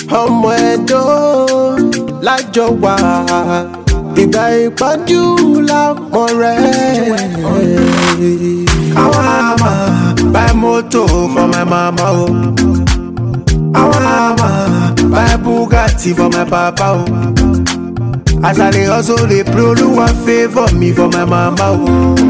ọmọ ẹ̀dọ́ lájọ wà ìgbà ìpọ́njú lápọ̀ rẹ̀. àwọn àmà buy motor for my mama o. àwọn àmà buy bugatti for my papa o. as i dey hustle dey pray olúwa favour me for my mama o.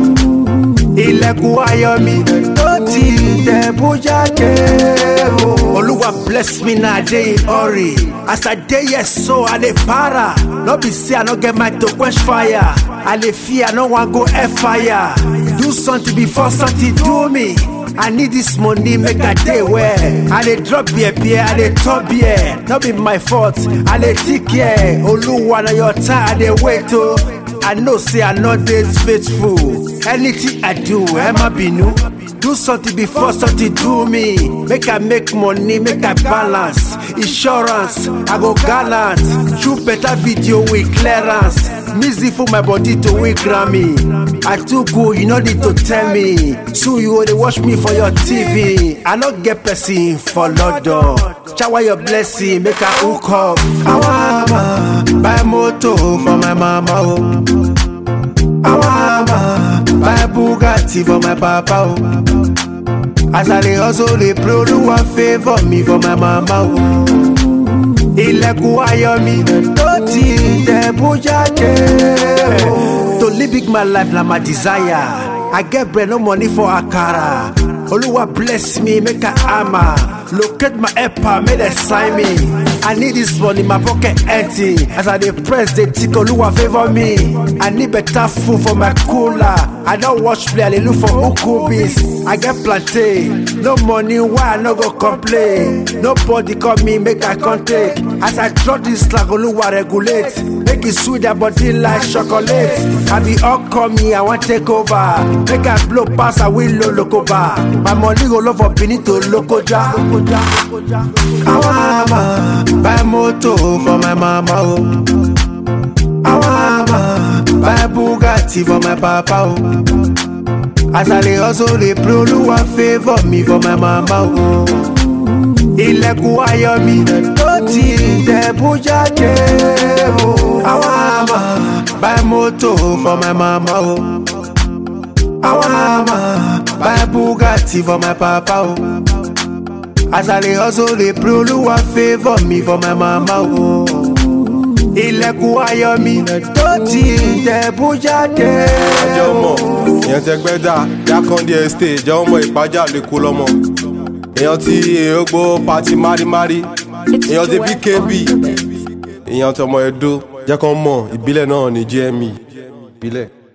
ilẹ̀kùn ayọ̀ mi tó ti tẹ̀ bóyá jẹ́ o. olúwa bless me na i dey in hurry as i dey here so i dey para no be say i no get mind to quench fire i dey fear i no wan go air fire do something before something do me. I need this money, make a day where I dey drop beer, beer, I dey top beer. Not be my fault, I dey take care. Oluwa na your time, I dey wait oh. I know say I no dey faithful. Anything I do, Emma Binu. Do something before something do me. Make I make money, make I balance. Insurance, I go gallant. Shoot better video with clearance. Music for my body to win Grammy. I too good, you no need to tell me. So you only watch me for your TV. I no get person for London. Shower your blessing, make I hook up. I want buy motor for my mama. Oh. I want buy Bugatti for my papa. Oh. As I dey hustle, dey pray olúwa favour me for my mama o. Ilẹ̀kùn ayọ̀ mi tó ti tẹ̀ bóyá jẹ́ o. To live big my life na my desire. I get bread no money for akara. Olúwa bless me make I hammer. Locate my helper make dem sign me. I need this money my pocket empty. As I dey press dey tick Olúwa favour me. I need better food for my cooler. I don watch play I dey look for ukubis. I get plantain. No money why I no go complain. Nobody call me make I come take. As I drop this slack Olúwa regulate. Make it sweet their body like chocolate. I be all call me I wan take over. Make I blow pass I will lo lokoba. My money go love for Benin to Lokoja. Àwọn àmà buy motor for my mama o. Àwọn àmà buy Bugatti for my papa o. As I dey hustle dey pray olúwa favour me for my mama o. Ilẹ̀kùn ayọ̀ mi tó ti tẹ̀ bóyá jẹ́ o. Àwọn àmà buy motor for my mama o. Àwọn àmà buy Bugatti for my papa o. As I dey hustle dey pray olúwa favour me for my mama o. Ilẹ̀kùn ayọ̀ mi tó ti tẹ̀ bóyá jẹ́ jẹ́ ọmọ o. èèyàn tẹ gbẹ́ dà jákàndé estate jẹ́ ọmọ ìpájà lẹ́kọ́ lọ́mọ èèyàn ti èèyàn pati márímárí èèyàn ti bkb èèyàn tọmọ ẹdó jẹ́ kán mọ̀ ìbílẹ̀ náà ní gme ìbílẹ̀.